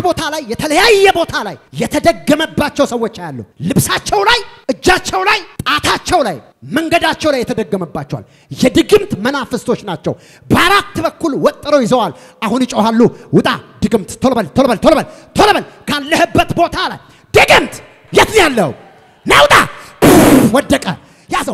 ቦታ ላይ የተለያየ ቦታ ላይ የተደገመባቸው ሰዎች አያሉ። ልብሳቸው ላይ፣ እጃቸው ላይ፣ ጣታቸው ላይ፣ መንገዳቸው ላይ የተደገመባቸዋል። የድግምት መናፍስቶች ናቸው። በአራት በኩል ወጥረው ይዘዋል። አሁን ይጮሃሉ፣ ውጣ ድግምት! ቶሎ በል ቶሎ በል ቶሎ በል ቶሎ በል ካለህበት ቦታ ላይ ድግምት! የት ነው ያለው? ናውጣ! ወደቀ። ያዘው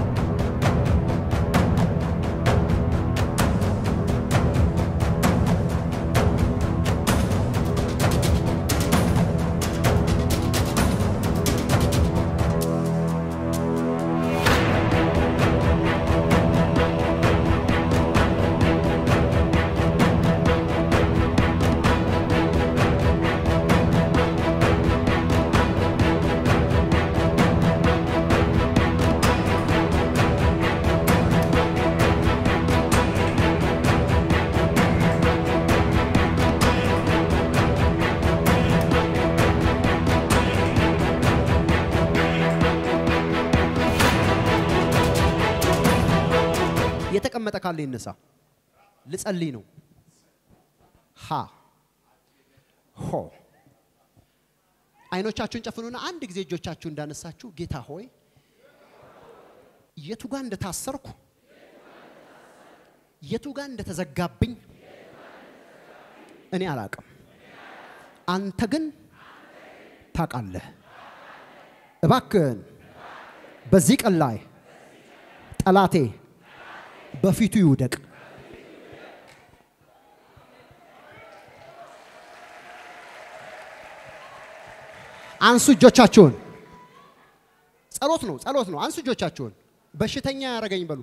የተቀመጠ ካለ ይነሳ። ልጸልይ ነው። ሃ ሆ አይኖቻችሁን ጨፍኑና አንድ ጊዜ እጆቻችሁ እንዳነሳችሁ ጌታ ሆይ የቱ ጋር እንደታሰርኩ የቱ ጋር እንደተዘጋብኝ እኔ አላቅም። አንተ ግን ታውቃለህ። እባክህን በዚህ ቀን ላይ ጠላቴ በፊቱ ይውደቅ። አንሱ እጆቻችሁን። ጸሎት ነው፣ ጸሎት ነው። አንሱ እጆቻችሁን። በሽተኛ ያረገኝ በሉ፣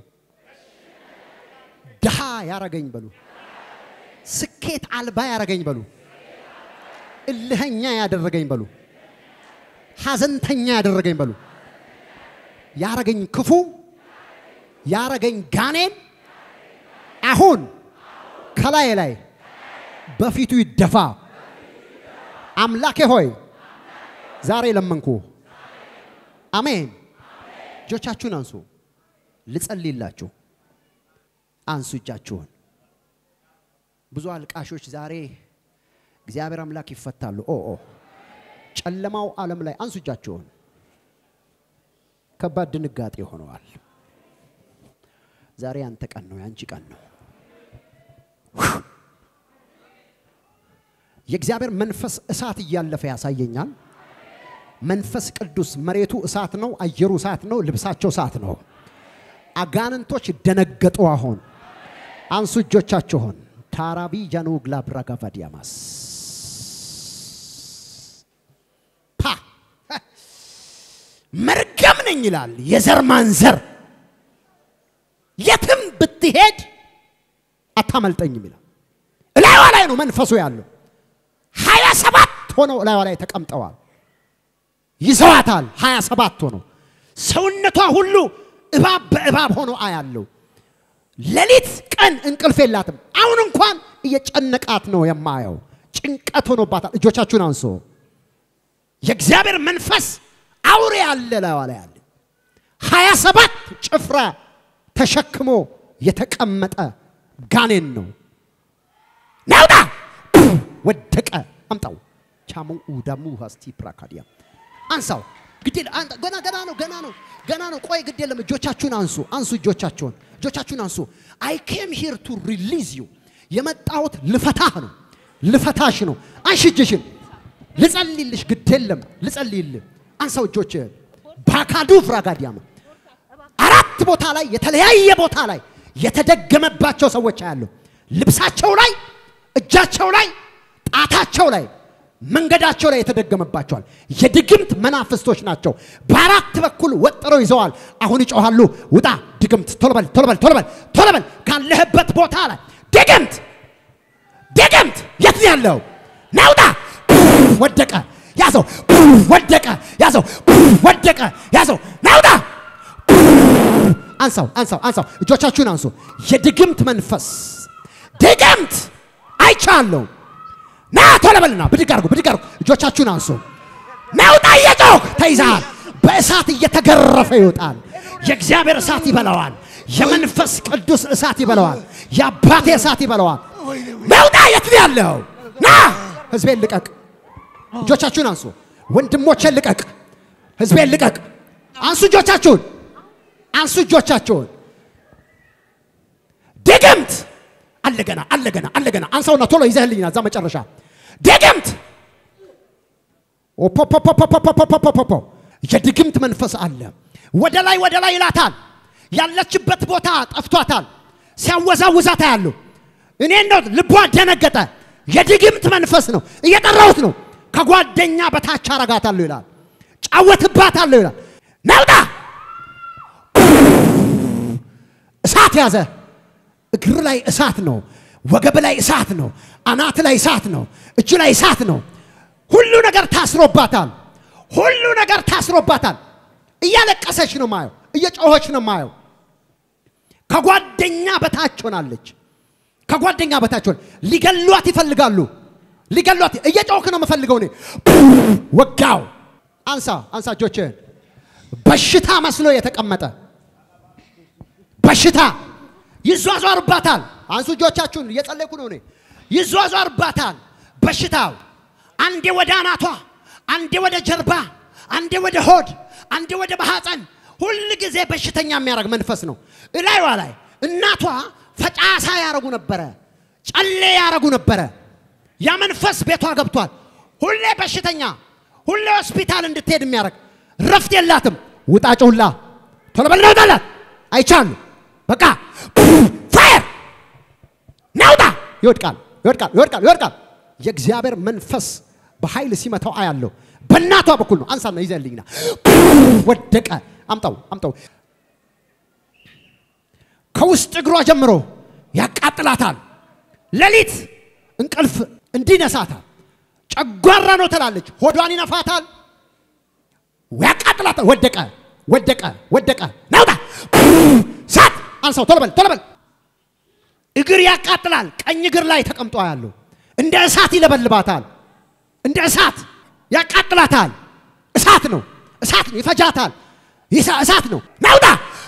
ድሃ ያረገኝ በሉ፣ ስኬት አልባ ያረገኝ በሉ፣ እልኸኛ ያደረገኝ በሉ፣ ሐዘንተኛ ያደረገኝ በሉ፣ ያረገኝ ክፉ ያረገኝ ጋኔን አሁን ከላይ ላይ በፊቱ ይደፋ። አምላኬ ሆይ ዛሬ ለመንኩ። አሜን። እጆቻችሁን አንሱ፣ ልጸልይላችሁ። አንሱ እጃችሁን። ብዙ አልቃሾች ዛሬ እግዚአብሔር አምላክ ይፈታሉ። ኦ ኦ ጨለማው ዓለም ላይ አንሱ እጃችሁን። ከባድ ድንጋጤ ሆነዋል። ዛሬ ያንተ ቀን ነው፣ ያንቺ ቀን ነው። የእግዚአብሔር መንፈስ እሳት እያለፈ ያሳየኛል። መንፈስ ቅዱስ መሬቱ እሳት ነው፣ አየሩ እሳት ነው፣ ልብሳቸው እሳት ነው። አጋንንቶች ደነገጡ። አሁን አንሱ እጆቻችሁን። ታራቢ ጃኑ ግላብራ ጋቫዲያማስ ፓ መርገም ነኝ ይላል የዘር ማንዘር የትም ብትሄድ አታመልጠኝም ይላል። እላይዋ ላይ ነው መንፈሱ ያለው። ሀያ ሰባት ሆነው እላይዋ ላይ ተቀምጠዋል። ይዘዋታል። ሀያ ሰባት ሆነው ሰውነቷ ሁሉ እባብ በእባብ ሆኖ አያለው። ሌሊት ቀን እንቅልፍ የላትም። አሁን እንኳን እየጨነቃት ነው የማየው። ጭንቀት ሆኖባታል። እጆቻችሁን አንሶ የእግዚአብሔር መንፈስ አውሬ ያለ ላይዋ ላይ ያለ ሀያ ሰባት ጭፍራ ተሸክሞ የተቀመጠ ጋኔን ነው። ናውጣ ወደቀ። አምጣው ቻሙ ዳሙ ሀስቲ ፕራካዲያ አንሳው። ግድ የለም አንተ ገና ገና ነው ገና ነው ገና ነው። ቆይ ግድ የለም። እጆቻችሁን አንሱ አንሱ እጆቻችሁን እጆቻችሁን አንሱ። አይ ኬም ሂር ቱ ሪሊዝ ዩ የመጣሁት ልፈታህ ነው ልፈታሽ ነው። አንሺ እጅሽን ልጸልይልሽ። ግድ የለም ልጸልይልህ። አንሳው እጆችህን ባካዱ ፍራጋዲያማ አራት ቦታ ላይ የተለያየ ቦታ ላይ የተደገመባቸው ሰዎች አያሉ። ልብሳቸው ላይ፣ እጃቸው ላይ፣ ጣታቸው ላይ፣ መንገዳቸው ላይ የተደገመባቸዋል። የድግምት መናፍስቶች ናቸው። በአራት በኩል ወጥረው ይዘዋል። አሁን ይጮሃሉ፣ ውጣ ድግምት! ቶሎ በል ቶሎ በል ቶሎ በል ቶሎ በል ካለህበት ቦታ ላይ ድግምት! ድግምት! የት ነው ያለው? ናውጣ! ወደቀ፣ ያዘው፣ ወደቀ፣ ያዘው፣ ወደቀ፣ ያዘው፣ ናውጣ! አንሳው አንሳው አንሳው፣ እጆቻችሁን አንሱ። የድግምት መንፈስ ድግምት አይቻለሁ። ና ቶሎ በልና ብድግ አድርጉ፣ ብድግ አድርጉ። እጆቻችሁን አንሱ። ናውጣ! እየጮህ ተይዘሃል። በእሳት እየተገረፈ ይወጣል። የእግዚአብሔር እሳት ይበላዋል። የመንፈስ ቅዱስ እሳት ይበላዋል። የአባቴ እሳት ይበላዋል። ናውጣ! የት ነው ያለው? ና ህዝቤን ልቀቅ፣ እጆቻችሁን አንሱ። ወንድሞቼን ልቀቅ፣ ህዝቤን ልቀቅ። አንሱ እጆቻችሁን፣ አንሱ እጆቻችሁን። ድግምት አለገና አለገና አለገና አንሳውና ቶሎ ይዘህልኝና እዛ መጨረሻ ድግምት ኦፖፖፖፖፖፖፖፖፖ የድግምት መንፈስ አለ። ወደ ላይ ወደ ላይ ይላታል። ያለችበት ቦታ ጠፍቷታል። ሲያወዛውዛታ ያሉ እኔ እንደው ልቧ ደነገጠ። የድግምት መንፈስ ነው። እየጠራሁት ነው። ከጓደኛ በታች አረጋታለሁ ይላል። ጫወትባታለሁ ይላል። ናውጣ እሳት ያዘ። እግር ላይ እሳት ነው። ወገብ ላይ እሳት ነው። አናት ላይ እሳት ነው። እጅ ላይ እሳት ነው። ሁሉ ነገር ታስሮባታል። ሁሉ ነገር ታስሮባታል። እያለቀሰች ነው ማየው። እየጮኸች ነው ማየው። ከጓደኛ በታች ሆናለች። ከጓደኛ በታች ሆነ። ሊገሏት ይፈልጋሉ። ሊገሏት እየጮኽክ ነው የምፈልገው እኔ ወጋው። አንሳ አንሳ እጆችህን። በሽታ መስሎ የተቀመጠ በሽታ ይዟዟርባታል። አንሱ እጆቻችሁን፣ እየጸለይኩ ነው እኔ። ይዟዟርባታል በሽታው አንዴ ወደ አናቷ፣ አንዴ ወደ ጀርባ፣ አንዴ ወደ ሆድ፣ አንዴ ወደ ማህፀን፣ ሁል ጊዜ በሽተኛ የሚያደርግ መንፈስ ነው። እላይዋ ላይ እናቷ ፈጫሳ ያረጉ ነበረ፣ ጨሌ ያረጉ ነበረ። ያ መንፈስ ቤቷ ገብቷል። ሁሌ በሽተኛ፣ ሁሌ ሆስፒታል እንድትሄድ የሚያደርግ ረፍት የላትም። ውጣ ጩሁላ፣ ቶሎ በል ናውጣላት። አይቻሉ በቃ ፋየር ናውጣ። ይወድቃል፣ ይወድቃል፣ ይወድቃል፣ ይወድቃል። የእግዚአብሔር መንፈስ በኃይል ሲመታው አያለሁ። በእናቷ በኩል ነው። አንሳና ይዘልኝና ወደቀ። አምጣው፣ አምጣው። ከውስጥ እግሯ ጀምሮ ያቃጥላታል። ሌሊት እንቅልፍ እንዲነሳታል። ጨጓራ ነው ትላለች። ሆዷን ይነፋታል፣ ያቃጥላታል። ወደቀ፣ ወደቀ፣ ወደቀ። ናውጣ ሳት አንሳው። ቶሎ በል፣ ቶሎ በል። እግር ያቃጥላል። ቀኝ እግር ላይ ተቀምጦ ያለው እንደ እሳት ይለበልባታል። እንደ እሳት ያቃጥላታል። እሳት ነው፣ እሳት ነው፣ ይፈጃታል። እሳት ነው። ናውጣ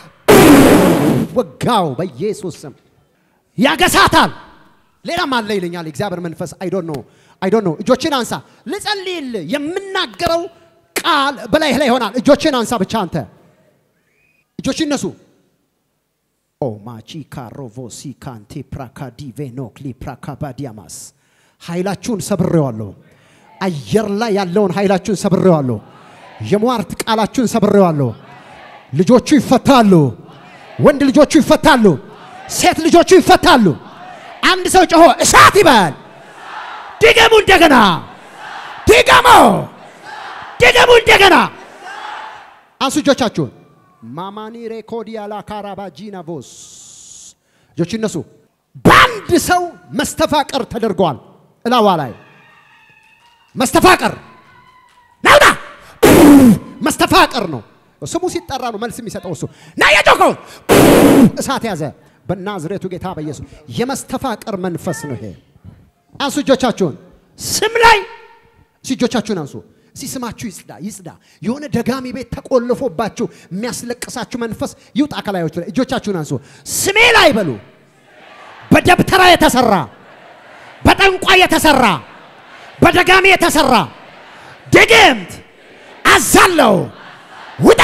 ወጋው በኢየሱስ ስም ያገሳታል። ሌላም አለ ይለኛል እግዚአብሔር መንፈስ። አይ ዶንት ኖ አይ ዶንት ኖ። እጆችን አንሳ ልጸልይል። የምናገረው ቃል በላይህ ላይ ይሆናል። እጆችን አንሳ ብቻ አንተ እጆች ይነሱ። ኦ ማቺ ካሮቮሲ ካንቴ ፕራካዲ ቬኖክሊ ፕራካባዲያማስ ኃይላችሁን ሰብሬዋለሁ። አየር ላይ ያለውን ኃይላችሁን ሰብሬዋለሁ። የሟርት ቃላችሁን ሰብሬዋለሁ። ልጆቹ ይፈታሉ። ወንድ ልጆቹ ይፈታሉ። ሴት ልጆቹ ይፈታሉ። አንድ ሰው ጮሆ እሳት ይበል። ድገሙ እንደገና፣ ድገሙ፣ ድገሙ እንደገና። አንሱ እጆቻችሁን። ማማኒ ሬኮዲያ ላካራባጂና ቮስ እጆች ይነሱ። በአንድ ሰው መስተፋቀር ተደርገዋል። እላዋ ላይ መስተፋቀር ናውጣ መስተፋቀር ነው ስሙ ሲጠራ ነው መልስ የሚሰጠው እሱ ና የጮከው እሳት ያዘ በናዝሬቱ ጌታ በኢየሱስ የመስተፋቀር መንፈስ ነው ይሄ አንሱ እጆቻችሁን ስም ላይ እሲ እጆቻችሁን አንሱ እሲ ስማችሁ ይጽዳ ይጽዳ የሆነ ደጋሚ ቤት ተቆልፎባችሁ የሚያስለቅሳችሁ መንፈስ ይውጣ ከላዮቹ ላይ እጆቻችሁን አንሱ ስሜ ላይ በሉ በደብተራ የተሰራ በጠንቋይ የተሰራ በደጋሚ የተሰራ ድግምት አዛለው ውጣ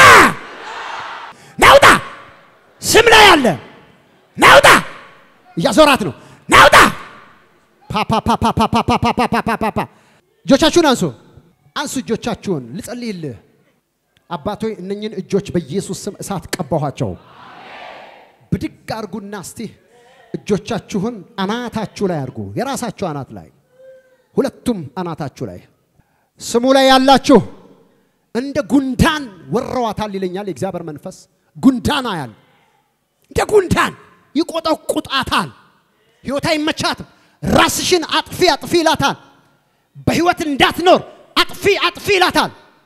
ናውጣ ስም ላይ አለ ናውጣ እያዞራት ነው ናውጣ ፓፓፓፓፓፓፓፓፓፓፓ እጆቻችሁን አንሱ አንሱ እጆቻችሁን ልጸልይልህ አባቶ እነኝን እጆች በኢየሱስ ስም እሳት ቀባኋቸው ብድግ አርጉና እስቲ እጆቻችሁን አናታችሁ ላይ አድርጉ የራሳችሁ አናት ላይ ሁለቱም አናታችሁ ላይ ስሙ ላይ ያላችሁ እንደ ጉንዳን ወረዋታል ይለኛል የእግዚአብሔር መንፈስ። ጉንዳን አያል እንደ ጉንዳን ይቆጠቁጣታል። ህይወት አይመቻትም። ራስሽን አጥፊ አጥፊ ይላታል። በህይወት እንዳትኖር አጥፊ አጥፊ ይላታል።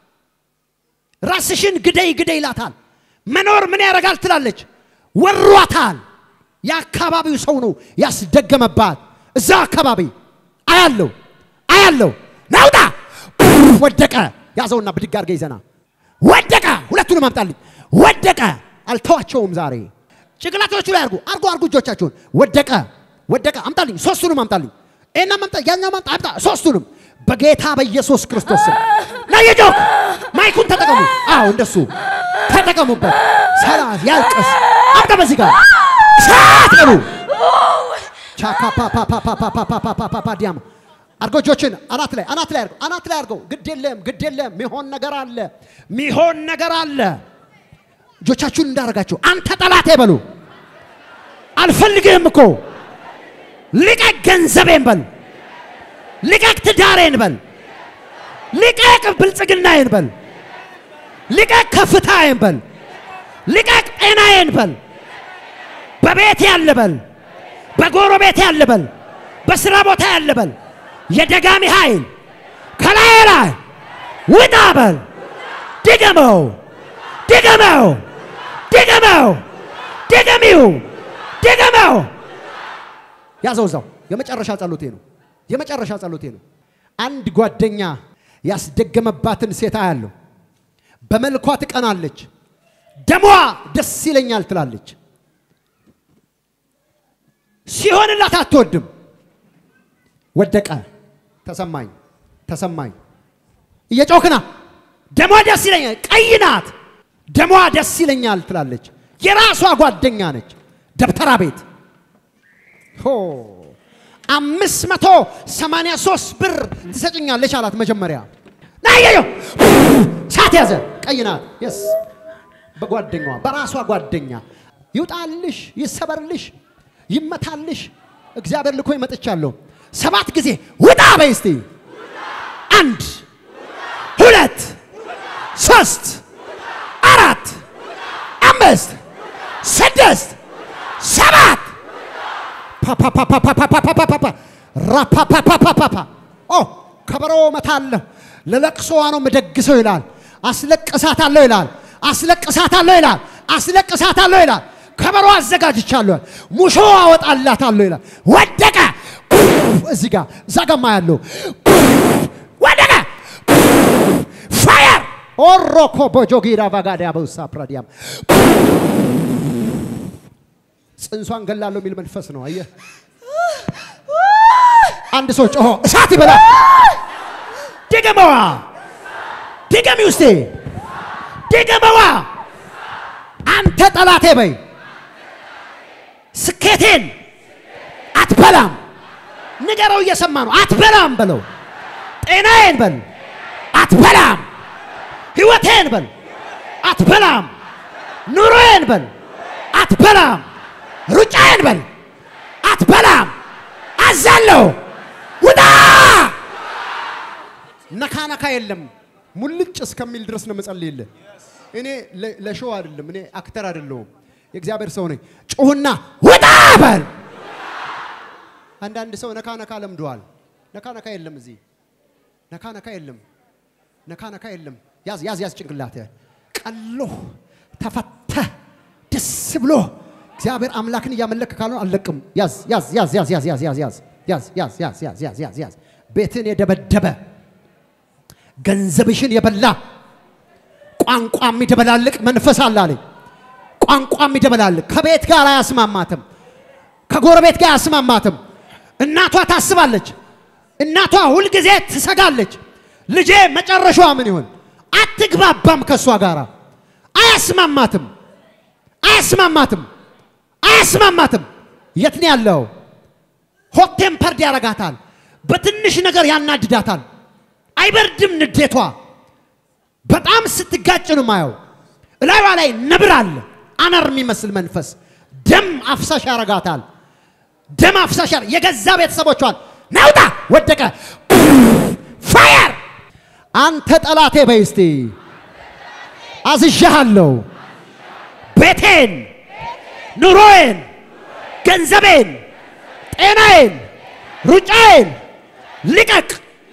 ራስሽን ግደይ ግደይ ይላታል። መኖር ምን ያደርጋል ትላለች። ወሯታል። የአካባቢው ሰው ነው ያስደገመባት። እዛ አካባቢ አያለው አያለው ናውጣ ወደቀ። ያዘውና ብድግ አድርገ ይዘና ወደቀ። ሁለቱንም አምጣልኝ። ወደቀ። አልተዋቸውም ዛሬ ጭንቅላቶቹ ላይ አርጉ አርጉ አርጉ እጆቻችሁን። ወደቀ ወደቀ። አምጣልኝ። ሶስቱንም አምጣልኝ። እና ማምጣ ያኛው ማምጣ አምጣ። ሶስቱንም በጌታ በኢየሱስ ክርስቶስ ስም ለየጆክ ማይኩን ተጠቀሙ። አዎ እንደሱ ተጠቀሙበት። ሰላት ያልቅስ አብደ በዚህ ጋር ሳት በሉ ቻካ ፓ ፓ ፓ ፓ ፓ ፓ ፓ ፓ ፓ ፓ ፓ ዲያማ አድርጎ እጆችን አናት ላይ አናት ላይ አድርገው አናት ላይ አድርገው። ግድ የለም ግድ የለም ሚሆን ነገር አለ ሚሆን ነገር አለ። እጆቻችሁን እንዳደረጋችሁ አንተ ጠላቴ በሉ አልፈልግህም እኮ ልቀቅ ገንዘቤን በል ልቀቅ ትዳሬን በል ልቀቅ ብልጽግናዬን በል ልቀቅ ከፍታዬን በል ልቀቅ ጤናዬን በል በቤት ያለ በል በጎረቤት ያለ በል በስራ ቦታ ያለ በል የደጋሚ ኃይል ከላይ ላይ ውጣ በል ድገመው ድገመው ድገመው ድገሚው ድገመው ያዘው እዛው የመጨረሻ ጸሎቴ ነው የመጨረሻ ጸሎቴ ነው አንድ ጓደኛ ያስደገመባትን ሴት አያለሁ በመልኳ ትቀናለች ደሟ ደስ ይለኛል ትላለች ሲሆንላት አትወድም ወደቀ ተሰማኝ ተሰማኝ እየጮክና ደሟ ደስ ይለኛል ቀይ ናት ደሟ ደስ ይለኛል ትላለች የራሷ ጓደኛ ነች ደብተራ ቤት ሆ አምስት መቶ ሰማንያ ሶስት ብር ትሰጭኛለች አላት መጀመሪያ ናየዮ ሳት ያዘ ቀይ ናት የስ በጓደኛዋ በራሷ ጓደኛ ይውጣልሽ ይሰበርልሽ ይመታልሽ እግዚአብሔር ልኮ ይመጥቻለሁ ሰባት ጊዜ ውጣ በይ እስቲ አንድ ሁለት ሶስት አራት አምስት ስድስት ሰባት ራፓፓፓፓፓፓፓፓፓ ኦ ከበሮ መታለሁ ለለቅሶዋ ነው የምደግሰው ይላል አስለቅሳታለሁ ይላል አስለቅሳታለሁ ይላል አስለቅሳታለሁ ይላል ከበሮ አዘጋጅቻለሁ ሙሾ አወጣላታለሁ ይላል ወደቀ እዚህ ጋር እዛ ጋማ ያለው ወደቀ ፋየር ኦሮኮ ቦጆጊራ ባጋዳ በውሳ ፕራዲያም ጽንሷን ገላለሁ የሚል መንፈስ ነው። አየህ፣ አንድ ሰው ጮሆ እሳት ይበላል። ድገመዋ፣ ድገሚ ውስጤ፣ ድገመዋ። አንተ ጠላቴ በይ፣ ስኬቴን አትበላም። ንገረው፣ እየሰማ ነው። አትበላም በለው። ጤናዬን በል፣ አትበላም። ህይወቴን በል፣ አትበላም። ኑሮዬን በል፣ አትበላም። ሩጫዬን በል አትበላም። አዛለሁ ውጣ። ነካ ነካ የለም ሙልጭ እስከሚል ድረስ ነው መጸልይልህ። እኔ ለሾው አይደለም፣ እኔ አክተር አይደለሁም፣ የእግዚአብሔር ሰው ነኝ። ጩሁና ውጣ በል። አንዳንድ ሰው ነካ ነካ ለምደዋል። ነካ ነካ የለም እዚህ ነካ ነካ የለም፣ ነካ ነካ የለም። ያዝ ያዝ ያዝ ጭንቅላት ቀሎ ተፈተ ደስ ብሎ እግዚአብሔር አምላክን እያመለክ ካልሆነ አልለቅም። ያዝ ያዝ ያዝ ያዝ ያዝ ያዝ ያዝ ያዝ ያዝ ያዝ ያዝ ያዝ ያዝ ያዝ ያዝ ቤትን የደበደበ ገንዘብሽን የበላ ቋንቋ የሚደበላልቅ መንፈስ አለ አለኝ። ቋንቋ የሚደበላልቅ ከቤት ጋር አያስማማትም፣ ከጎረቤት ጋር አያስማማትም። እናቷ ታስባለች። እናቷ ሁልጊዜ ትሰጋለች። ልጄ መጨረሻዋ ምን ይሆን? አትግባባም፣ ከእሷ ጋር አያስማማትም፣ አያስማማትም አያስማማትም። የት ነው ያለው? ሆት ቴምፐርድ ያረጋታል። በትንሽ ነገር ያናድዳታል። አይበርድም ንዴቷ። በጣም ስትጋጭ ነው ማየው። እላዩዋ ላይ ነብር አለ፣ አነር የሚመስል መንፈስ ደም አፍሳሽ ያረጋታል። ደም አፍሳሽ ያረ የገዛ ቤተሰቦቿን ናውጣ ወደቀ። ፋየር አንተ ጠላቴ በይ እስቲ አዝዣሃለሁ ቤቴን ኑሮዬን፣ ገንዘቤን፣ ጤናዬን፣ ሩጫዬን ልቀቅ።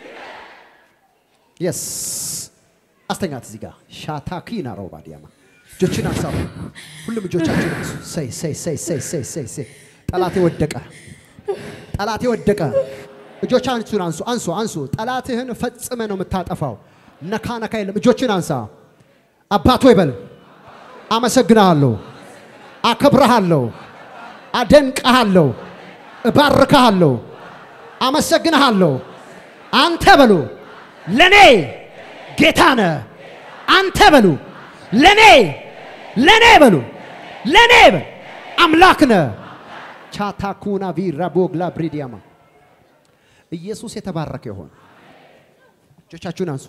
የስ አስተኛት። እዚህ ጋር ሻታኪና ሮባ ዲያማ እጆችን አንሳቡ። ሁሉም እጆቻችን አንሱ። ሰይ ሰይ ሰይ ሰይ ሰይ ሰይ ሰይ ጠላቴ ወደቀ፣ ጠላቴ ወደቀ። እጆቻችሁን አንሱ፣ አንሱ፣ አንሱ። ጠላትህን ፈጽመ ነው የምታጠፋው። ነካ ነካ የለም። እጆችን አንሳ። አባቶ ይበል። አመሰግናለሁ አከብረሃለሁ፣ አደንቀሃለሁ፣ እባርክሃለሁ፣ አመሰግንሃለሁ። አንተ በሉ ለኔ ጌታ ነህ። አንተ በሉ ለኔ ለኔ በሉ ለኔ በሉ አምላክ ነህ። ቻታኩና ቪራ ቦግላ ብሪዲያማ ኢየሱስ የተባረከ ይሆን። እጆቻችሁን አንሱ።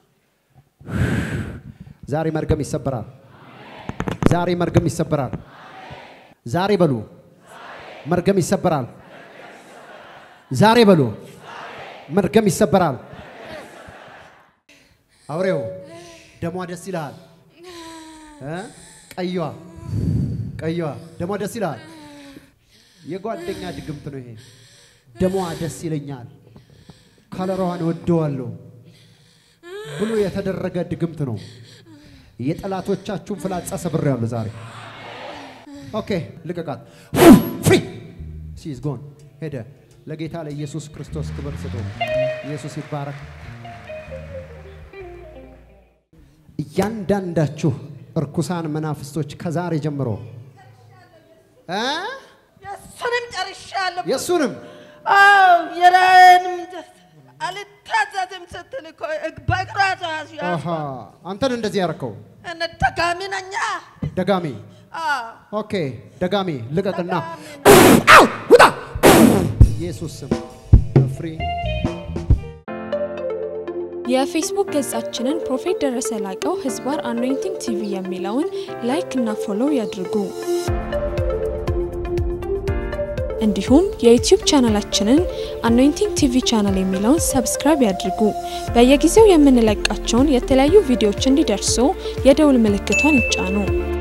ዛሬ መርገም ይሰበራል። ዛሬ መርገም ይሰበራል። ዛሬ በሉ መርገም ይሰበራል። ዛሬ በሉ መርገም ይሰበራል። አውሬው ደሟ ደስ ይልሃል እ ቀይዋ ቀይዋ ደሟ ደስ ይልሃል። የጓደኛ ድግምት ነው ይሄ። ደሟ ደስ ይለኛል፣ ከለሯን ወደዋለሁ ብሎ የተደረገ ድግምት ነው። የጠላቶቻችሁን ፍላጻ ሰብሬያለሁ ዛሬ። ኦኬ ልቀቃት። ፍሪ ሲዝ ጎን ሄደ። ለጌታ ለኢየሱስ ክርስቶስ ክብር ስጡ። ኢየሱስ ይባረክ። እያንዳንዳችሁ እርኩሳን መናፍስቶች ከዛሬ ጀምሮ እ የእሱንም ጨርሻለሁ። የእሱንም አዎ የራዬንም አልታዘዝም ስትል እኮ በእግሯ ተያዙ። አሃ፣ አንተን እንደዚህ ያረከው እነ ደጋሚ ነኛ። ደጋሚ። አዎ ኦኬ ደጋሚ ልቀቅና ደጋሚ አው ውጣ! ኢየሱስ ስም ፍሪ የፌስቡክ ገጻችንን ፕሮፌት ደረሰ ላቀው ህዝባር አኖይንቲንግ ቲቪ የሚለውን ላይክ እና ፎሎው ያድርጉ። እንዲሁም የዩቲዩብ ቻናላችንን አኖይንቲንግ ቲቪ ቻናል የሚለውን ሰብስክራይብ ያድርጉ። በየጊዜው የምንለቃቸውን የተለያዩ ቪዲዮዎች እንዲደርሱ የደውል ምልክቷን ይጫኑ።